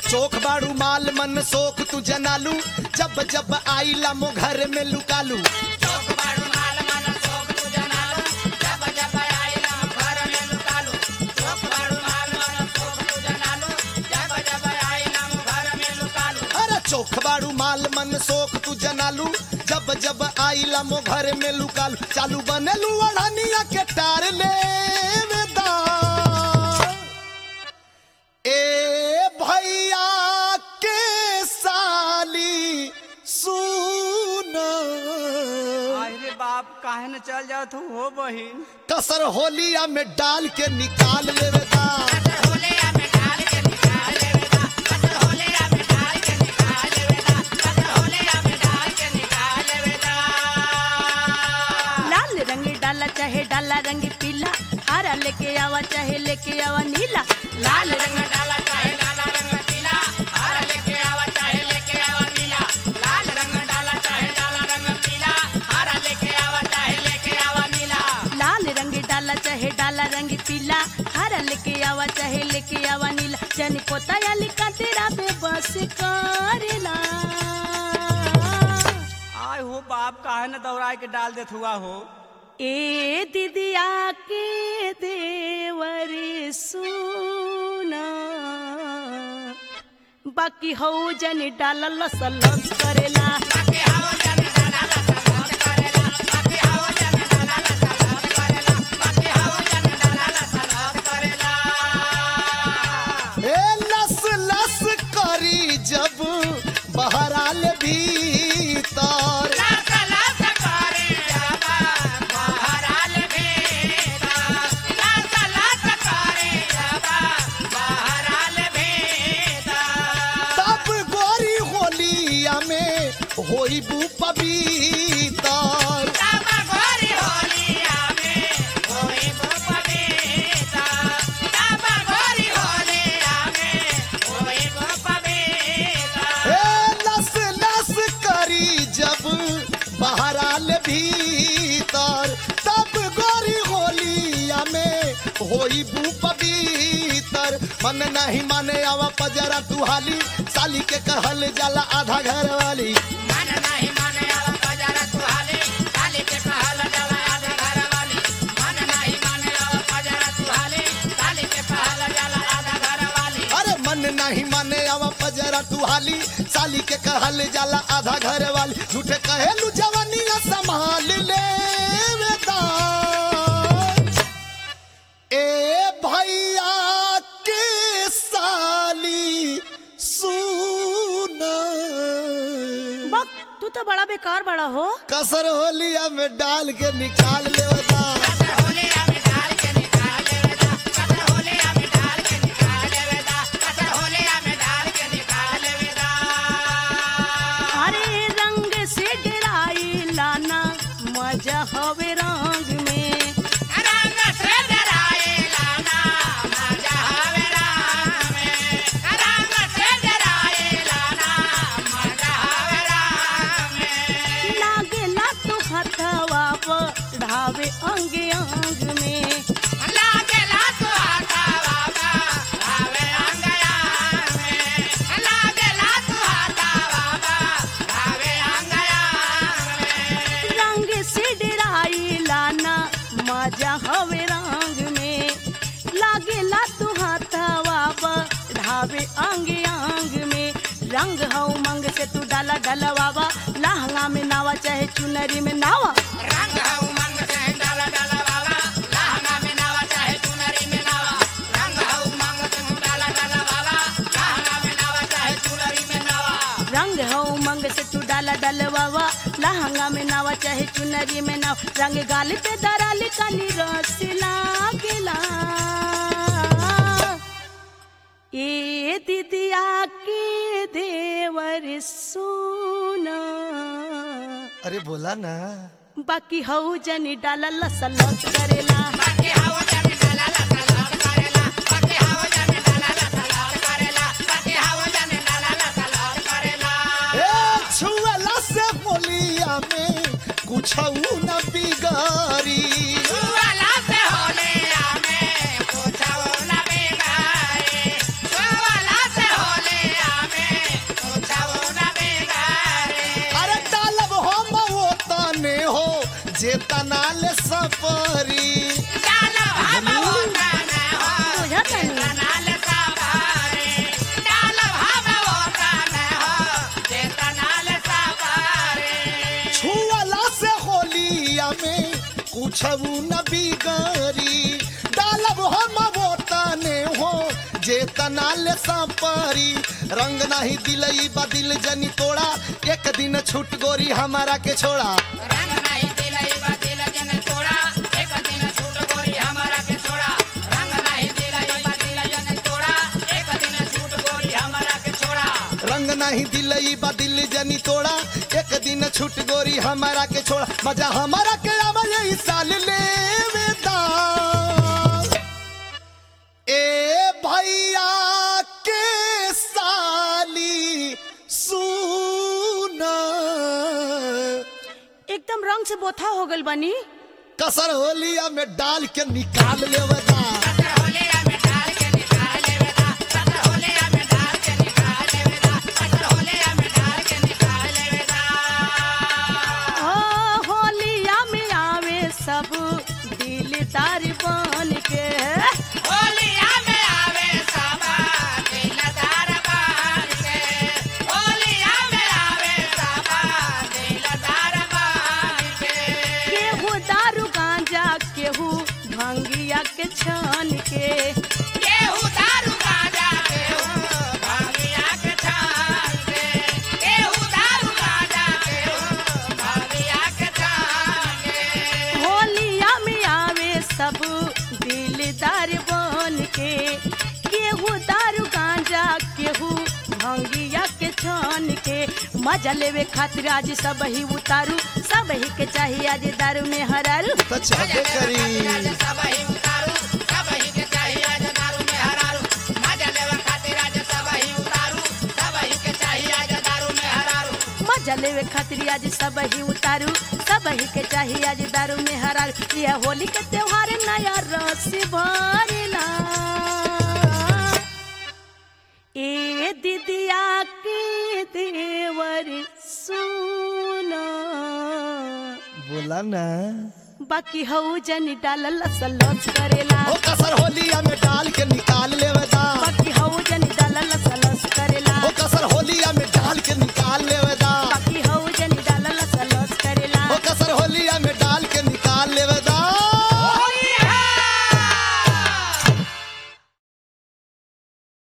चोख बाड़ू माल मन सोख तू जनालू जब जब आईला मो घर में लुकालू अरे चोख बाड़ू माल मन सोख तू जनालू जब जब आईला मो घर में लुकालू चालू बनेलू अड़ानिया के टार ले वेदा। ए भैया के साली सुन अरे बाप काहे न चल जाओ तू हो बहिन कसर होलिया में डाल के निकाल लेवेदा लाल रंग डाला चाहे डाला रंग पीला हरा लेके आवा चाहे लेके आवा नीला लाल रंग डाला चाहे डाला रंग पीला हरा लेके आवा चाहे लेके आवा नीला लाल रंग डाला चाहे डाला रंग पीला हरा लेके आवा चाहे लेके आवा नीला लाल रंग डाला चाहे डाला रंग पीला हरा लेके आवा चाहे लेके आवा नीला जनी पोता या लिखा तेरा बेबस करेला आय हो बाप काहे न दौड़ा के डाल देत हुआ हो ए दिदिया के देवर सुना बाकी हौ जन डालल लस करेला ए लस लस करी जब बहराल भीतर तब गोरी होलिया में होई बू पवितर ए लस लस करी जब बहराल भीतर तब गोरी होलिया में होई बू पवितर मन नहीं माने आवा पजरा तू हाली साली के कहल जाला आधा घर वाली अरे मन नहीं माने आवा पजरा तू हाली साली के कहल जाला आधा घर वाली झूठे कहेलू जवानिया संभाल ले वेदा। ए भैया के साली सुन बक तू तो बड़ा बेकार बड़ा हो कसर होलिया में डाल के निकाल ले वेदा। अरे रंग से डराई लाना मजा हवे रंग में लागेला तो हथवा बढ़ावे अंग अंग में रंग से डराई लाना मजा हवे रंग में लागेला तू हथवा बढ़ावे अंग अंग में रंग हौ मंग से तू डाला डलवावा लहंगा में नावा चाहे चुनरी में नावा रंग हो मंग से तू डाला डलवावा लहंगा में नावा चाहे चुनरी में नाव रंग गाल पे दराल काली रस लागेला ए दीदिया के देवर सोना अरे बोला ना बाकी हऊ जनी डाला लस लस करेला ए छुअला से होलिया में कुछ न बिगारी कुछ न बिगड़ी डालब हम वो तने हो जे तनाल संपरी रंग नहीं दिलई बदिल जनी तोड़ा एक दिन छूट गोरी हमारा के छोड़ा रंग नहीं दिलई बा दिल जन तोड़ा एक दिन छूट गोरी हमारा के छोड़ा रंग नहीं दिलई बा दिल जन तोड़ा एक दिन छूट गोरी हमारा के छोड़ा रंग नहीं दिलई बदिल जनी तोड़ा एक दिन छूट गोरी हमारा के छोड़ा मजा हमारा के आवा यही साल ले ए भैया के साली सुना एकदम रंग से बोथा हो गल बनी कसर होलिया में डाल के निकाल लेवता सतर होलिया में डाल के निकाल लेवेदा सतर होलिया में डाल के निकाल लेवेदा सतर होलिया में डाल के निकाल लेवेदा ओ होलिया में आवे सब दिलदार बन के होलिया में आवे सबा दिलदार बान के होलिया में आवे सबा दिलदार बान के केहू दारू गांजा केहू भंगिया के छान के केहू दारू गांजा केहू भांगिया के छान के केहू दारू गांजा केहू भांगिया के छान के होलिया में आवे सब दिलदार बन के केहू दारू गांजा केहू भंगिया के छान के मजा लेवे खातिर आज सब ही उतारू सब ही के चाहिए आज दारू में हरारू तो चाहते करी सबही उतारू सबही के चाहिए आज दारू में हरारू मजा लेवे खातिर आज सबही उतारू सबही के चाहिए आज दारू में हरारू मजा लेवे खातिर आज सब ही उतारू सब ही के चाहिए आज दारू में हरारू यह होली के त्योहार नया रस भरला ए दीदिया के देवर सुना बोला ना बाकी हऊ जन डाल लस लस करेला ओ कसर होलिया में डाल के निकाल